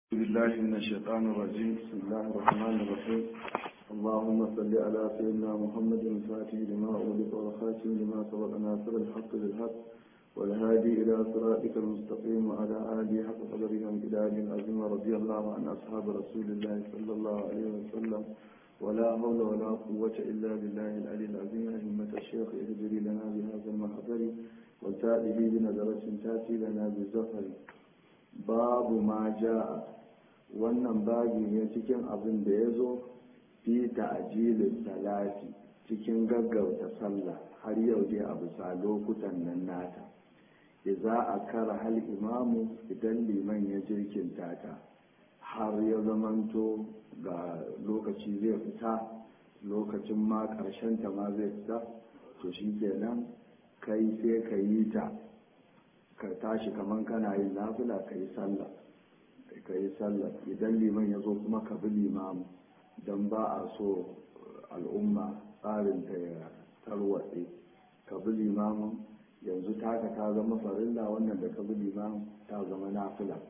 بالله من الشيطان الرجيم بسم الله الرحمن الرحيم اللهم صل على سيدنا محمد الفاتح لما أغلق والخاتم لما سبق ناصر الحق بالحق والهادي إلى صراطك المستقيم وعلى آله حق قدره وامتداد العظيم رضي الله عن أصحاب رسول الله صلى الله عليه وسلم ولا حول ولا قوة إلا بالله العلي العظيم أئمة الشيخ اهدري لنا بهذا المحضر وتأتي بنظرة تأتي لنا بالزفر babu ma ja'a wannan babi ne cikin abin da ya zo fi ta'jilin salati cikin gaggauta sallah har yau dai a bisa lokutan nan nata idza akara hal imamu idan liman ya jirkinta ta har ya zamanto ga lokaci zai fita lokacin ma karshen ta ma zai fita to shikenan kai sai ka yi ta ka tashi kaman kana yin nafila ka yi sallah ka yi sallah idan liman ya zo kuma ka bi limamu don ba a so al'umma tsarin ta ya tarwatse ka bi limamu yanzu taka ta zama farilla wannan da ka bi limamu ta zama nafila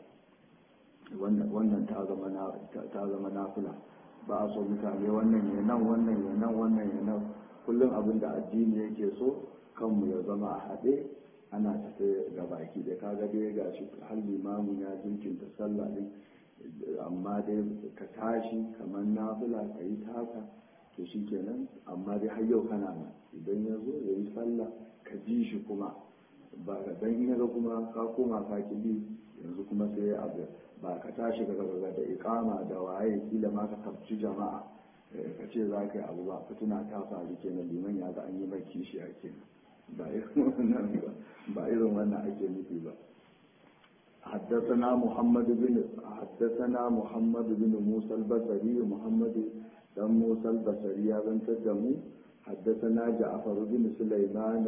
wannan ta zama nafila ba a so mutane wannan ya nan wannan ya nan wannan ya nan kullum abin da addini yake so kanmu ya zama a haɗe ana tafe ga baki da kaga dai ga shi har limamin ya jinkinta sallah din amma dai ka tashi kamar nafila ka yi taka to shi kenan amma dai har yau kana nan idan ya zo ya yi sallah ka ji shi kuma ba ka dan in ga kuma ka koma ka ki bi yanzu kuma sai ya abu ba ka tashi ka ga da ikama da waye kila ma ka kafci jama'a ka ce za ka yi abu ba fitina ta faru kenan liman ya ga an yi mai kishi a kenan ba irin wannan ake nufi ba حدثنا محمد بن حدثنا محمد بن موسى البصري محمد بن موسى البصري بن تدمو حدثنا جعفر بن سليمان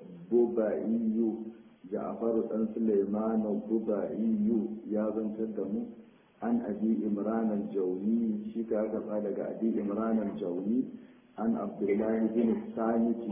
الببعي جعفر بن سليمان الببعي يا بن تدمو عن أبي إمران الجوني شكا قال أبي إمران الجوني عن عبد الله بن الثالث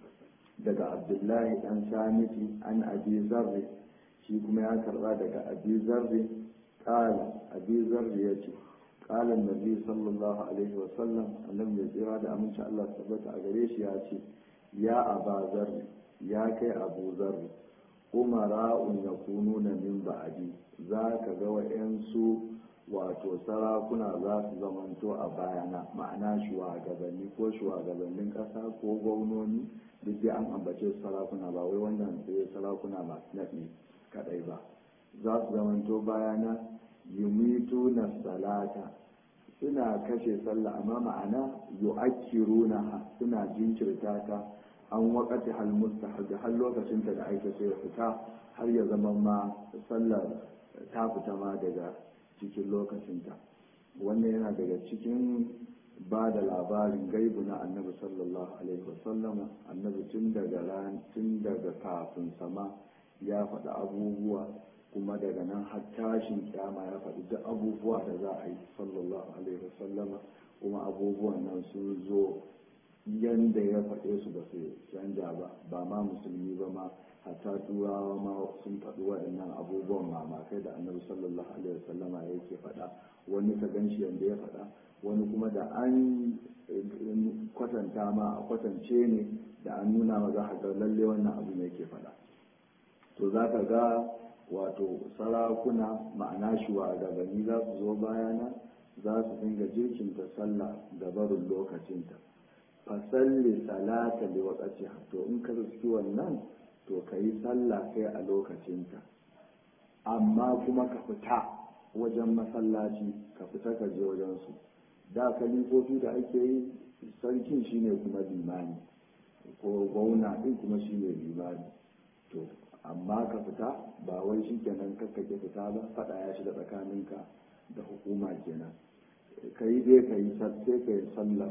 daga abdullahi dan samiti an abi zarri shi kuma ya karba daga abi zarri kala abi zarri ya ce kala nabi sallallahu alaihi wasallam annabi mai tsira da aminci allah tabbata a gare shi ya ce ya aba zarri ya kai abu zarri umara'un ya kunu na min ba'adi za ka ga wa'yansu wato sarakuna za su zamanto a bayana ma'ana shugabanni ko shugabannin ƙasa ko gwamnoni duk dai an ambace sarakuna ba wai wannan sai sarakuna masu naɗi kaɗai ba za su zamanto bayana yumitu na salata suna kashe sallah amma ma'ana yu'akkiruna suna jinkirta ta an wakati hal mustahab har lokacin ta da aika sai ya fita har ya zama ma sallar ta fita ma daga cikin lokacinta wannan yana daga cikin ba da labarin gaibu na annabi sallallahu alaihi wasallama annabi tun daga ran tun daga kafin sama ya faɗi abubuwa kuma daga nan har tashin kyama ya faɗi duk abubuwa da za a yi sallallahu alaihi wasallama kuma abubuwan nan sun zo yanda ya faɗe su ba su canja ba ba ma musulmi ba ma hatta turawa ma sun faɗi waɗannan abubuwan mamakai da annabi sallallahu alaihi wasallama yake faɗa wani ka gan shi yanda ya faɗa wani kuma da an kwatanta ma a kwatance ne da an nuna ma za ga lalle wannan abu ne yake faɗa to za ka ga wato sarakuna ma'ana shugabanni za su zo bayana za su dinga jirkinta sallah da barin lokacinta fasalli salata da wakaci to in ka riski wannan to ka yi sallah kai a lokacinta amma kuma ka fita wajen masallaci ka fita ka je wajensu da kalifofi da ake yi sarkin shine kuma limani ko gwauna din kuma shine limani to amma ka fita ba wai shi kenan kakkake fita ba faɗa ya shiga tsakaninka da hukuma kenan ka yi dai ka yi sai ka yi sallar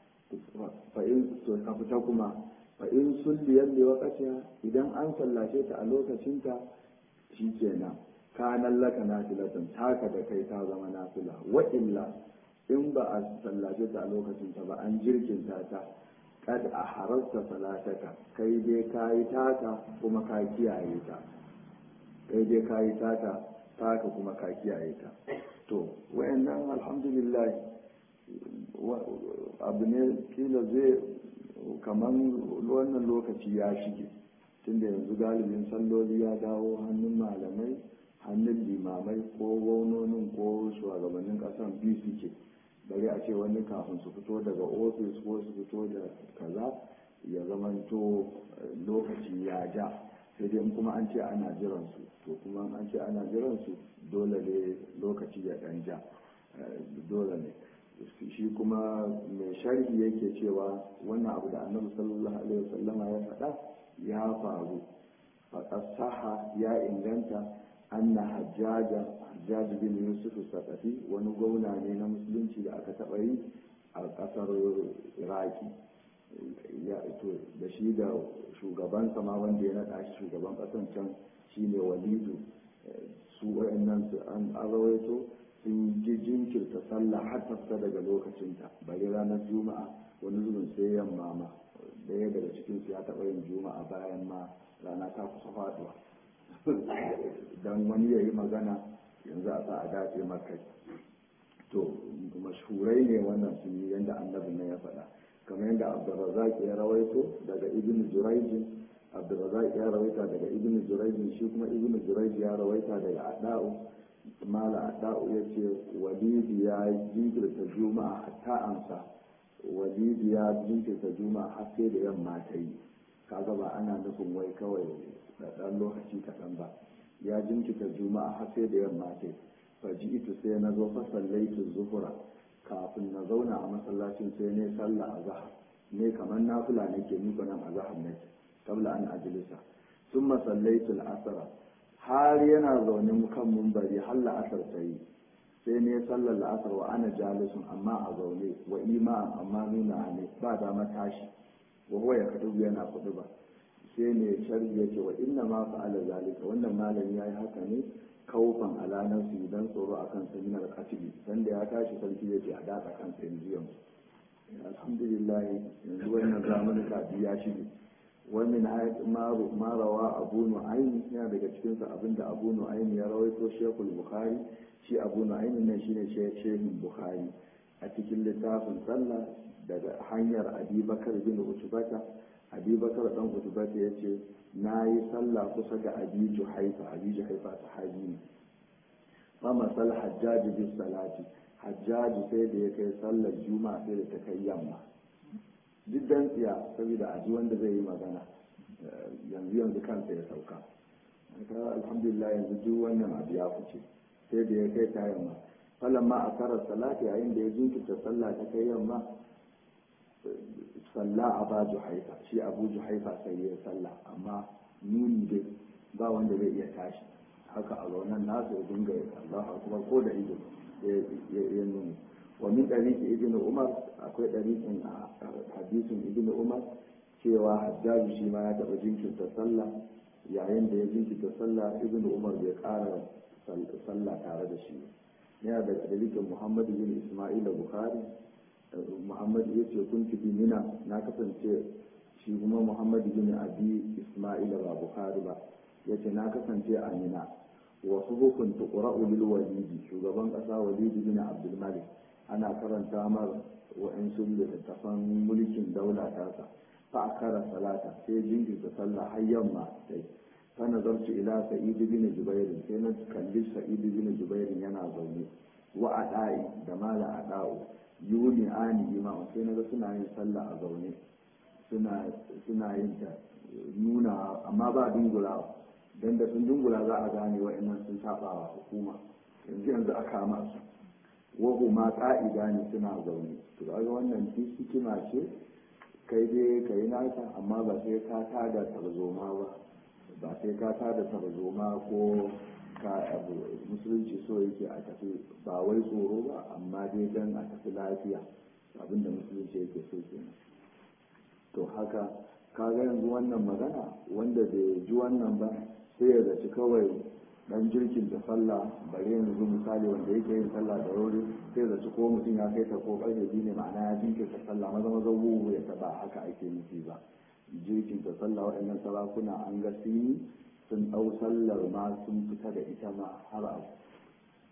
fa'in to ka fita kuma fa'in sulliyar da wakaciya idan an sallace ta a lokacinta shi kenan kanan laka nafilatan taka da kai ta zama nafila wa illa in ba a sallace ta a lokacinta ba an jirkinta ta kad a harasta salataka kai dai ka yi taka kuma ka kiyaye ta kai dai ka yi taka taka kuma ka kiyaye ta to alhamdulillah abu ne kila zai kamar wannan lokaci ya shige tunda yanzu galibin salloli ya dawo hannun malamai hannun limamai ko gwamnonin ko shugabannin kasan biyu suke bari a ce wani kafin su fito daga ofis ko su fito da kaza ya zamanto lokaci ya ja sai dai kuma an ce ana jiransu to kuma an ce ana jiransu dole ne lokaci ya dan ja dole ne shi kuma mai sharhi yake cewa wannan abu da annabi sallallahu alaihi wasallama ya faɗa ya faru faƙasaha ya inganta anna hajjaja hajjaj bin yusuf sakafi wani gwamna ne na musulunci da aka taɓa yi a ƙasar iraki da shi da shugaban sama wanda ya naɗa shi shugaban ƙasan can shine walidu su wayannan su an rawaito sun ji jinkirta sallah har ta fita daga lokacinta bari ranar juma'a wani zubin sai yamma ma daya daga cikin su ya taɓa yin juma'a bayan ma rana ta kusa faɗuwa dan wani ya yi magana yanzu a sa a dace makai to mashhurai ne wannan sun yi yadda annabin nan ya faɗa kamar yadda abdurrazak ya rawaito daga ibn jurayjin abdurrazak ya rawaita daga ibn jurayjin shi kuma ibn jurayj ya rawaita daga ada'u mala ada'u ya ce walidi ya jinkirta juma'a hatta amsa walidi ya jinkirta juma'a har sai da yamma ta yi kaga ba ana nufin wai kawai da ɗan lokaci kaɗan ba ya jinkirta juma'a har sai da yamma ta yi faji ita sai na zo fa sallaitu zuhura kafin na zauna a masallacin sai ne sallah a zahar ne kamar nafila ne ke nufa nan a zahar ne kabla an ajilisa sun masallaitu al'asara har yana zaune kan mumbari har la'asar ta yi sai ne sallar la'asar wa ana jalisun amma a zaune wa ima'an amma nuna ne ba dama tashi wa huwa ya kadu yana kudu ba sai ne sharhi ya ce wa inna ma fa'ala zalika wannan malami yayi haka ne kaufan alanar su dan tsoro akan saminar katibi dan da ya tashi sarki ya ce a datsa kansa yanzu yanzu alhamdulillah yanzu wannan zamanin kafi ya shige wani ma rawa abu nu'ayn yana daga cikin sa abinda abu nu'ayn ya rawaito shekul bukhari shi abu nu'ayn nan shine shehin bukhari a cikin littafin sallah daga hanyar abubakar bin utubata abubakar dan utubata ya ce na yi sallah kusa ga abiju haifa abiju haifa sahabi ne fa masal hajjaji bis salati hajjaji sai da ya kai sallar juma'a sai da ta kai yamma duk dan tsiya saboda aji wanda zai yi magana yanzu yanzu kansa ya sauka alhamdulillah yanzu duk wannan abu ya fice sai da ya kai ta yamma falamma a karar salati yayin da ya jinkirta sallah ta kai yamma salla a ba juhaifa shi abu juhaifa sai ya salla amma nuni dai ba wanda zai iya tashi haka a zaunan nasu ya dinga Allah akbar ko da ido ya nuni wa min dariki ibn umar akwai dariqin hadisin ibn umar cewa hajjaji shi ma ya taɓa jinkirta sallah yayin da ya jinkirta sallah ibn umar bai ƙara sallah tare da shi yana da dalikin muhammadu bin ismaila bukhari muhammadu ya ce kun bi mina na kasance shi kuma muhammadu bin abi ismaila ba bukhari ba ya ce na kasance a mina wasu hukun tuqra'u lil walidi shugaban kasa walidi bin abdul malik ana karanta mar wa'ansu littattafan mulkin daula tasa fa akara salata sai jinkirta sallah har yamma sai fa nazartu ila sa'id bin jubair sai na kalli sa'id bin jubair yana zaune wa adai da mala adau yuni ani ima sai naga suna yin sallah a zaune suna suna yin ta nuna amma ba dungulawa dan da sun dungula za a gane wa'annan sun saba wa hukuma yanzu yanzu a kama su wa ma ka'ida ne suna zaune to ga wannan hikima ce kai dai ka yi naka amma ba sai ka tada tarzoma ba ba sai ka tada tarzoma ko ka abu musulunci so yake a tafi ba wai tsoro ba amma dai dan a tafi lafiya abinda musulunci yake so kenan to haka kaga yanzu wannan magana wanda bai ji wannan ba sai ya zaci kawai dan jirkin da sallah bare yanzu misali wanda yake yin sallah da wuri sai da su ko mutum ya kai ta ko karfe biyu ne ma'ana ya jinkirta sallah maza maza wuwu ya taba haka ake nufi ba jirkin ta sallah waɗannan sarakuna an ga sun sun ɗau sallar ma sun fita da ita ma har abu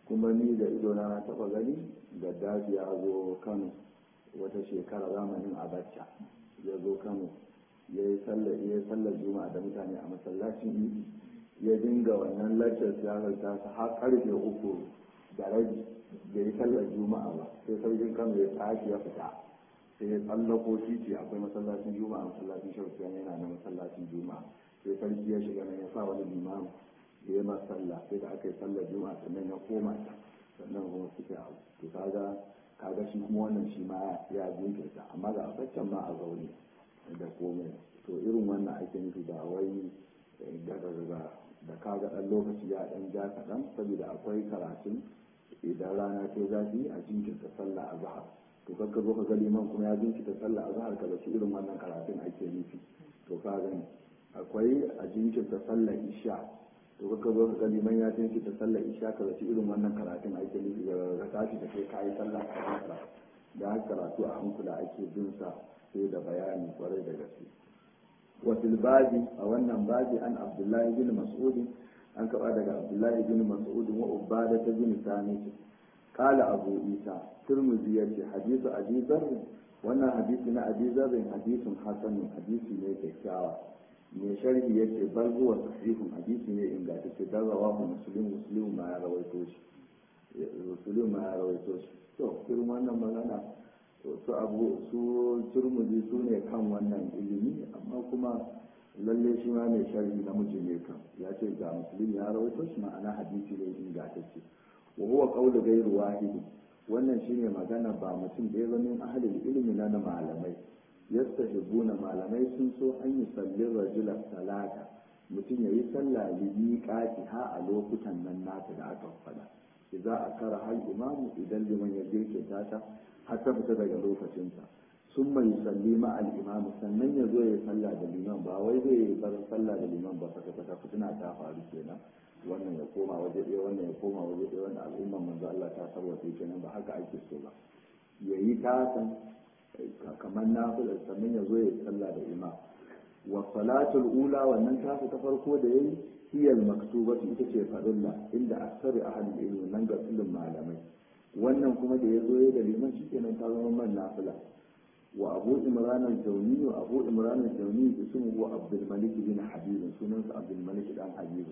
kuma ni da ido na taɓa gani gaddafi ya zo kano wata shekara zamanin abacha ya zo kano ya yi sallar juma'a da mutane a masallacin idi ya dinga wannan laccar siyasar ta har karfe uku da rabi da yi sallar juma'a ba sai sarkin kano ya tashi ya fita sai ya tsallako titi akwai masallacin juma'a masallacin shaukiya yana da masallacin juma'a sai sarki ya shiga nan ya sa wani limamu ya yi sallah sai da aka yi sallar juma'a sannan ya koma ta sannan kuma suke abu to kaga kaga shi kuma wannan shi ma ya jinkirta amma ga abaccen ma a zaune da komai to irin wannan ake nufi da wai daga da kaga ɗan lokaci ya ɗan ja kaɗan saboda akwai karatun idan rana ta zafi a jinkirta sallah a zahar to kakka zo ka ga liman kuma ya jinkirta sallah a zahar ka zaci irin wannan karatun ake nufi to ka gani akwai a jinkirta sallah isha to kakka zo ka ga liman ya jinkirta sallah isha ka zaci irin wannan karatun ake nufi da ka tashi da kai kayi sallah ka hankala da haka karatu a hankula ake bin sa sai da bayani kwarai da gaske وفي الباب أو أن باب عن عبد الله بن مسعود أن كبر عبد الله بن مسعود وعبادة بن ثابت قال أبو عيسى ترمذي حديث أبي ذر وأن حديثنا أبي ذر حديث حسن حديث ليس كاوى mai sharhi ya ce bal huwa sahihun hadisi ne ingantacce dan rawahu muslim muslim ma ya rawaito shi muslim ma ya rawaito shi to irin wannan magana su abu su turmudi su ne kan wannan ilimi amma kuma lalle shi ma mai sharhi namiji ne kan ya ce ga musulmi ya rawaito shi ma'ana hadisi ne ingantacce wa huwa qawlu ghayru wahidi wannan shine magana ba mutum da ya zama ahlul ilimi na na malamai yastahibuna malamai sun so an yi sallin rajula salata mutum ya yi sallah libi ha a lokutan nan nata da aka faɗa idza akara hal imamu idan liman ya girke ta har ta fita daga lokacinta sun mai salli ma al'imamu sannan ya zo ya salla da liman ba wai zai bar salla da liman ba saka saka fitina ta faru kenan wannan ya koma waje ɗaya wannan ya koma waje ɗaya wannan al'umman manzo Allah ta sarwace kenan ba haka ake so ba yayi tasan kamar nafila sannan ya zo ya salla da imam wa salatul ula wannan tasu ta farko da yayi hiyal maktubatu ita ce farilla inda aksari ahli ilmi nan ga ilmin malamai wannan kuma da ya zo ya da liman shi kenan ta zama man nafila wa abu imran al-jawni wa abu imran al-jawni ismuhu abdul malik bin habib sunansa abdul malik dan habib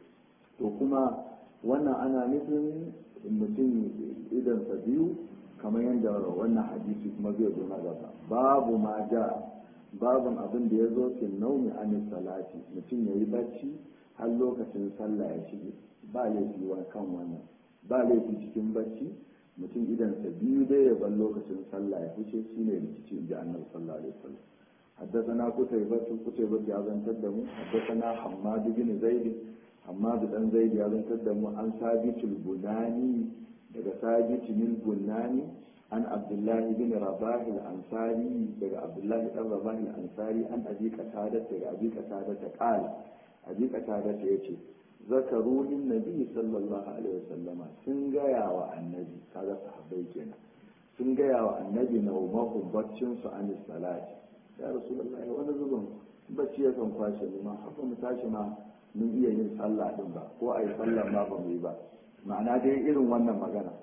to kuma wannan ana nufin mutum idan sa biyu kamar yadda wannan hadisi kuma zai zo na gaba babu ma ja babun abin da ya zo fil naumi an salati mutum yayi bacci har lokacin sallah ya shige ba laifi wa kan wannan ba laifi cikin bacci mutum idansa biyu dai ya bar lokacin sallah ya fice shi ne rikici inji annabi sallallahu alaihi wasallam حدثنا قتيبة قتيبة يا زن تدمو حدثنا حماد بن زيد حماد بن زيد يا زن تدمو عن ثابت البناني daga ثابت البناني عن عبد الله بن رباح الأنصاري daga عبد الله بن رباح الأنصاري عن أبي قتادة daga أبي قتادة قال أبي قتادة يقول zakaru lin nabi sallallahu alaihi wasallama sun gaya wa annabi kaga sahabbai kenan sun gaya wa annabi na umahu baccin su an salati ya rasulullahi wani zubin bacci ya kan kwashe mu ma haka mu tashi ma mun iya yin sallah din ba ko ai sallah ma ba mu yi ba ma'ana dai irin wannan magana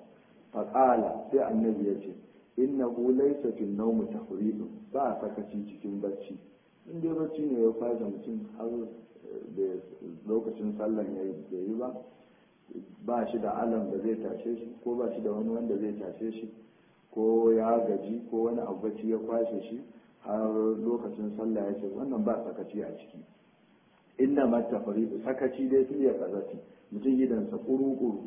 faqala sai annabi ya ce innahu laysa fil nawm tafridun ba sakaci cikin bacci in dai bacci ne ya kwashe mutum har da lokacin sallan ya yi ba ba shi da alam da zai tashe shi ko ba shi da wani wanda zai tashe shi ko ya gaji ko wani abu bacci ya kwashe shi har lokacin sallah ya ce wannan ba sakaci a ciki inda mata faridu sakaci dai su iya kazati mutum gidansa kuru-kuru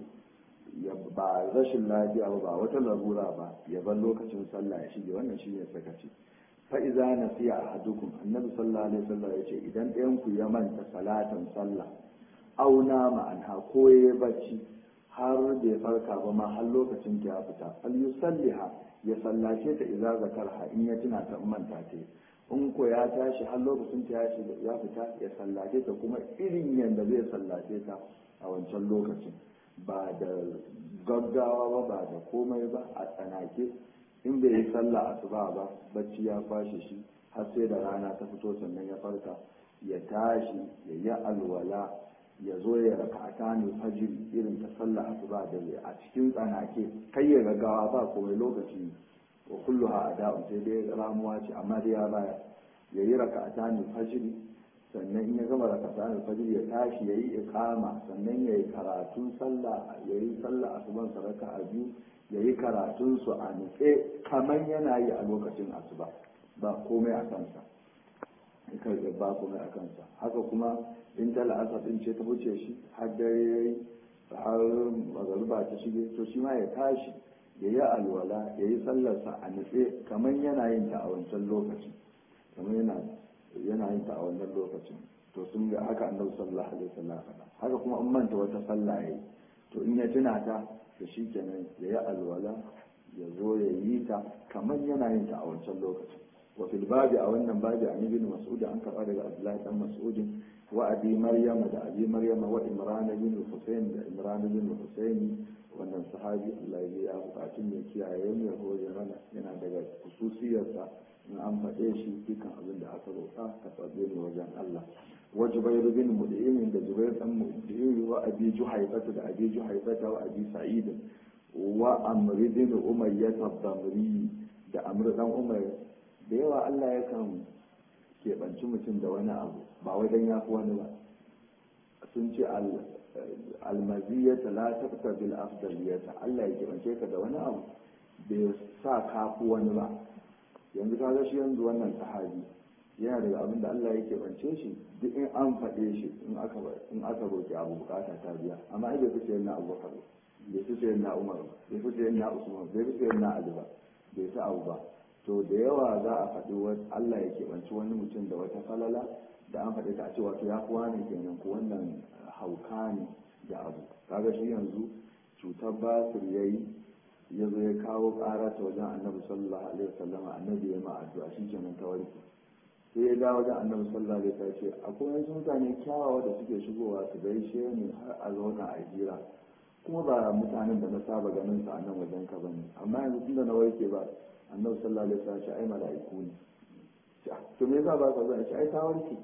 ba rashin lafiya ba wata larura ba ya bar lokacin sallah ya shige wannan shi ne sakaci fa'iza na siya a hadukun annabi sallallahu alaihi wasallam ya ce idan ɗayanku ya manta salatan sallah auna ma'anha ko ya bacci har bai farka ba ma har lokacin ta ya fita al yusalliha ya sallace ta idza zakarha in ya tuna ta manta ta in ko ya tashi har lokacin ta ya fita ya sallace ta kuma irin yanda zai sallace ta a wancan lokacin ba da gaggawa ba ba da komai ba a tsanake in bai yi sallah asuba ba bacci ya kwashe shi har sai da rana ta fito sannan ya farka ya tashi ya yi alwala ya zo ya raka a fajir irin ta sallah asuba da a cikin tsanake kai ya gaggawa ba komai lokaci wa kulluha ada'u sai dai ramuwa ce amma dai ya baya ya yi raka a fajir sannan in ya gama raka a fajir ya tashi ya yi ikama sannan ya yi karatun sallah ya yi sallah asuban saraka a biyu ya yi karatun su a nutse kamar yana yi a lokacin asuba ba komai a kansa kai ba komai a kansa haka kuma in ta la'asar din ce ta wuce shi har dare ya yi har magaruba ta shige to shi ma ya tashi ya yi alwala ya yi sallarsa a nutse kamar yana yin ta a wancan lokacin kamar yana yana yin ta a wannan lokacin to sun ga haka annabi sallallahu alaihi wasallam haka kuma an manta wata sallah yayi to in ya tuna ta to shikenan ya yi alwala ya zo ya yi ta kamar yana yin ta a wancan lokacin wa fil babi a wannan babi an ibn mas'ud an karba daga abdullahi dan mas'ud wa abi maryam da abi maryam wa imran bin husayn da imran bin husayn wannan sahabi Allah ya ya bukatu ne kiyaye mu ya hore mana yana daga khususiyarsa in an faɗe shi dukkan abin da aka roƙa ka tsabe ne wajen Allah wa jubairu bin mud'im da jubair dan mud'im wa abi juhaybata da abi juhaybata wa abi sa'id wa amr bin umayyah ad-damri da amr dan umayr da yawa Allah yakan keɓanci mutum da wani abu ba wajen ya fi wani ba sun ce almaziyata la taqta bil afdaliyata Allah ya keɓance ka da wani abu bai sa ka fi wani ba yanzu ka shi yanzu wannan sahabi yana daga abin da Allah ya keɓance shi duk in an faɗe shi in aka in aka roki abu bukata ta biya amma ai bai fi sayan na Abubakar bai fi sayan na Umar bai fi sayan na Usman bai fi sayan na Ali ba bai fi abu ba to da yawa za a faɗi Allah ya keɓanci wani mutum da wata falala da an faɗi ta a cewa to ya fi wani kenan ko wannan hauka ne da abu kaga shi yanzu cutar basir ya yi ya zo ya kawo ƙara ta wajen annabi sallallahu alaihi wasallama annabi ya ma addu'a shi kenan ta warke sai ya dawo wajen annabi sallallahu alaihi wasallam ce akwai wasu mutane kyawawa da suke shigowa su gaishe ni har a zauna a jira kuma ba mutanen da na saba ganin su a nan wajen ka bane amma yanzu tunda na warke ba annabi sallallahu alaihi wasallam ce ai mala'iku ne to me yasa ba ka zo ce ai ta warke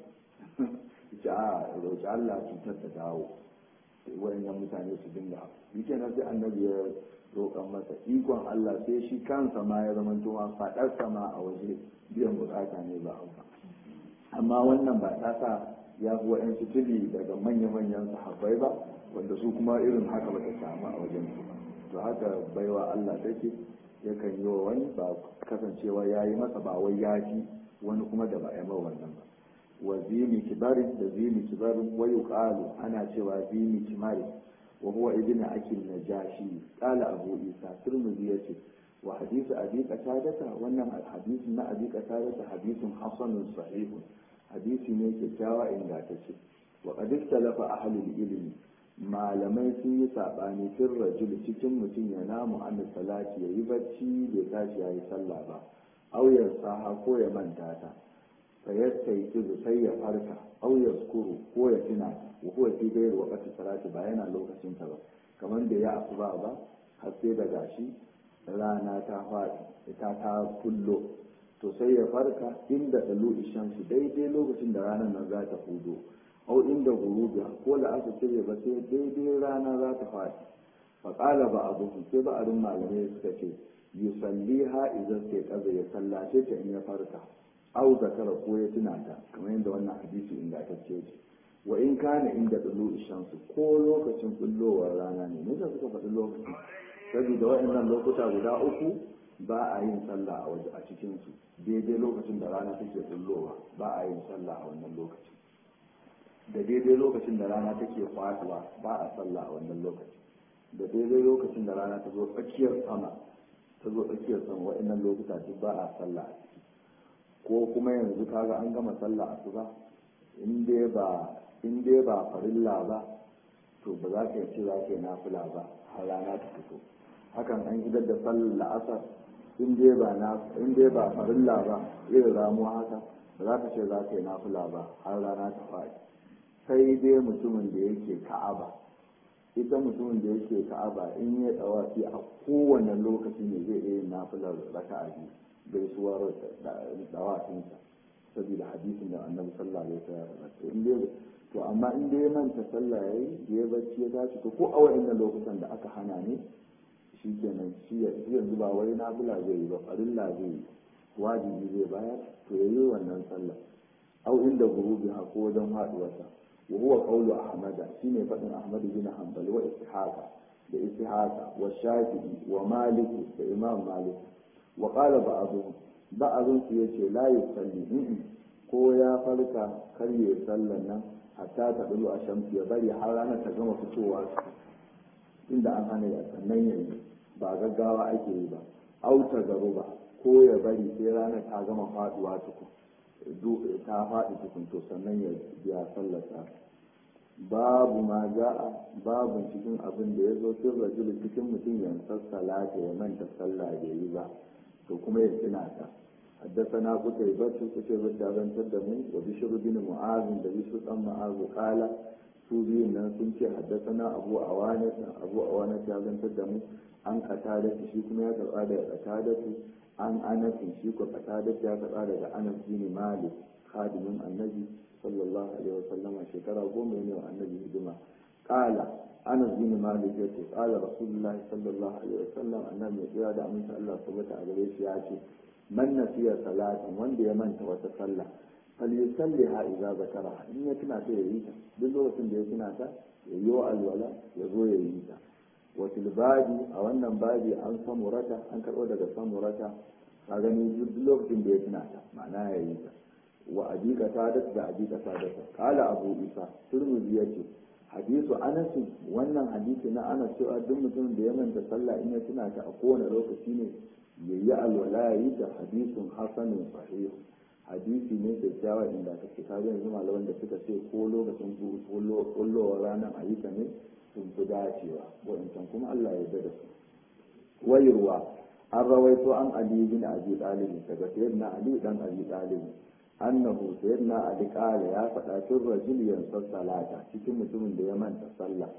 ce a roƙi Allah cutar da dawo wayannan mutane su dinga yake nan sai annabi ya roƙan masa ikon Allah sai shi kansa ma ya zama tuma faɗar sama a waje biyan bukata ne ba amfa amma wannan ba ta sa ya fi wa'yansu tuli daga manya-manyan sahabbai ba wanda su kuma irin haka ba ta samu a wajen su ba to haka baiwa Allah take yakan yi wa wani ba kasancewa ya yi masa ba wai ya fi wani kuma da ba ya ma wannan ba wa zimi kibarin da zimi kibarin wa yuqalu ana cewa zimi kimarin wa huwa ibnu akil najashi qala abu isa turmizi yace wa hadithu abi qatadata wannan hadisin na abi qatadata hadisun hasanun sahihun hadisi ne kyakkyawa ingantacce wa qad ikhtalafa ahlul ilmi malamai sun yi saɓani fin rajul cikin mutum ya namu an salati ya yi bacci bai tashi ya yi sallah ba auyar saha ko ya manta ta fa yasta yi tuzu sai ya farka auyar skuru ko ya tuna wa ko fi gairu wakati salati ba yana lokacin ta ba kamar da ya asuba ba har sai da gashi rana ta faɗi ta ta kullo to sai ya farka inda dalu shamsu daidai lokacin da ranar nan za ta hudo au inda gurubiya ko da aka cire ba sai daidai rana za ta faɗi faƙala ba abu sai ba arin malamai suka ce yusalli ha idan sai kaza ya sallace ta in ya farka au zakara ko ya tuna ta kamar yadda wannan hadisi ingantacce ce wa in kana inda dulu shamsu ko lokacin bullowar rana ne ne suka faɗi lokacin saboda waɗannan lokuta guda uku ba a yin sallah a waje a cikin su daidai lokacin da rana take bullowa ba a yin sallah a wannan lokacin da daidai lokacin da rana take faduwa ba a sallah a wannan lokaci da daidai lokacin da rana ta zo tsakiyar sama ta zo tsakiyar sama waɗannan lokuta duk ba a sallah a ciki ko kuma yanzu kaga an gama sallah a su in dai ba in dai ba farilla ba to ba za ka yi ce za ka yi nafila ba har rana ta fito hakan an idar da sallar la'asar in dai ba na in dai ba farilla ba irin ramuwa haka ba za ka ce za ka yi nafila ba har rana ta faɗi sai dai mutumin da yake ka'aba ita mutumin da yake ka'aba in ya dawafi a kowane lokaci ne zai iya yin nafilar raka'a biyu gaisuwar dawafinsa saboda hadisin da annabi sallallahu alaihi wasallam in dai to amma in dai manta sallah yayi ya bacci ya tashi to ko a wa'annan lokutan da aka hana ne shikenan shi yanzu ba wai nafila zai yi ba farilla zai yi wajibi zai bayar to yayi wannan sallah au inda gurubi ha ko wajen haduwarsa wa huwa qawlu ahmad shine fadin ahmad bin hanbal wa ishaqa da ishaqa wa shafi'i wa malik da imam malik wa qala ba'dhum ba'dhum su yace la yusalli ko ya farka kar ya sallan nan hatta ta dulu a shamsu ya bari har ranar ta gama fitowa inda an hana ya sannan yayi ba gaggawa ake yi ba auta garuba ko ya bari sai ranar ta gama faduwa tukun ta faɗi tukun to sannan ya biya sallata babu ma ja'a babu cikin abin da ya zo sun rajulu cikin mutum ya salata ya manta sallah da yi ba to kuma ya tuna ta حدثنا قتيبة قتيبة بن تدمو وبشر بن معاذ بشر بن معاذ قال سوبي نسنك حدثنا أبو عوانة أبو عوانة بن تدمو عن قتادة شيكم يا قتادة قتادة عن أنس شيكم قتادة يا قتادة أنس بن مالك خادم النبي صلى الله عليه وسلم شكرا قوم النبي هدما قال أنس بن مالك قال رسول الله صلى الله عليه وسلم النبي يا دعم الله سبحانه وتعالى ياتي man nasiya salatin wanda ya manta wata sallah fal yusalliha idza zakara in ya tuna ta yayi ta duk lokacin da ya tuna ta ya yi wa alwala ya zo ya yi ta wa tilbadi a wannan babi an samurata an karɓo daga samurata ka gani duk lokacin da ya tuna ta ma'ana ya yi ta wa ajiqa sadat da ajiqa sadat kala abu isa turmuzi yace hadisu anas wannan hadisi na anas cewa duk mutumin da ya manta sallah in ya tuna ta a kowane lokaci ne yayi alwala yi da hadisun hasanin sahih hadisi ne kyakkyawa inda ka ce kaga yanzu malaman da suka ce ko lokacin kullowar ranar ayyuka ne sun fi dacewa wa'incan kuma Allah ya da su wayarwa an rawaito an ali bin abi talib daga sayyidina ali dan abi talib annahu sayyidina ali qala ya faɗa tun rajul yansa salata cikin mutumin da ya manta sallah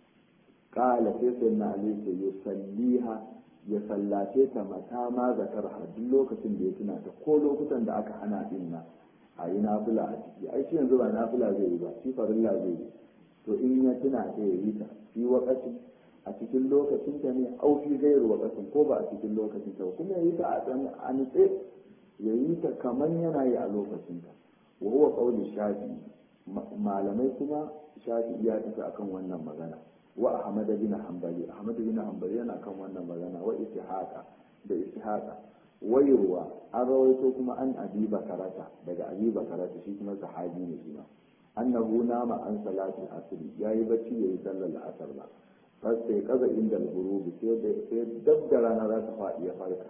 qala sai sayyidina ali ce yusalliha ya sallace ta mata ma zakar duk lokacin da ya tuna ta ko lokutan da aka hana din na a yi nafila a ciki ai shi yanzu ba nafila zai yi ba shi farilla zai yi to in ya tuna ta ya yi ta fi wakati a cikin lokacin ta ne au fi gairu wakatin ko ba a cikin lokacin ta kuma ya yi ta a tsan a nitse ya yi ta kamar yana yi a lokacin ta wa huwa qawli shafi malamai kuma shafi ya tafi akan wannan magana wa ahmad bin hanbali ahmad bin hanbali yana kan wannan magana wa ishaqa da ishaqa wayruwa an rawaito kuma an abi bakarata daga abi bakarata shi kuma sahabi ne shi ma annahu nama an salati asr yayi bacci yayi sallar asar ba fas sai kaza inda al-ghurubi sai da sai dab da rana za ta faɗi ya farka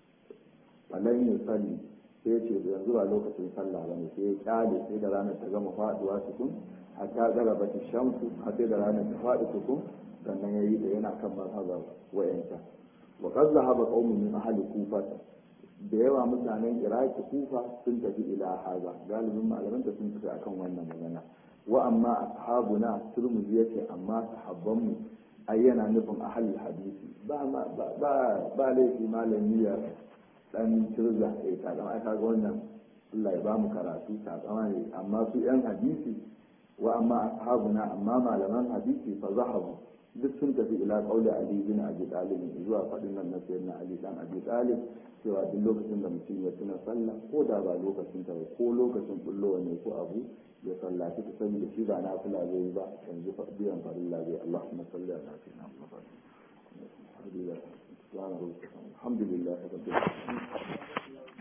falan yusalli sai ce yanzu ba lokacin sallah bane sai ya kyale sai da ranar ta gama faduwa tukun hatta garaba ta shamsu har sai da ranar ta faɗi tukun sannan ya yi da yana kan mazhabar wayanta wa qad zahaba qaumun min ahli kufa da yawa mutanen iraki kufa sun tafi ila haza galibin malaman da sun tafi akan wannan magana wa amma ashabuna turmuzi yace amma sahabbanmu ai yana nufin ahli hadisi ba ba ba laifi malami ya dan turza eh kaga ai kaga wannan Allah ya ba mu karatu takama ne amma su yan hadisi wa amma ashabuna amma malaman hadisi fa zahabu duk sun tafi ila qauli ali bin abi talib zuwa fadin nan na sayyidina ali dan abi talib cewa duk lokacin da mutum ya tuna sallah ko da ba lokacin ta ko lokacin bullowa ne ko abu ya sallaci ta saboda shi ba na kula zai ba yanzu biyan farilla zai Allahumma salli ala sayyidina Muhammad alhamdulillah rabbil alamin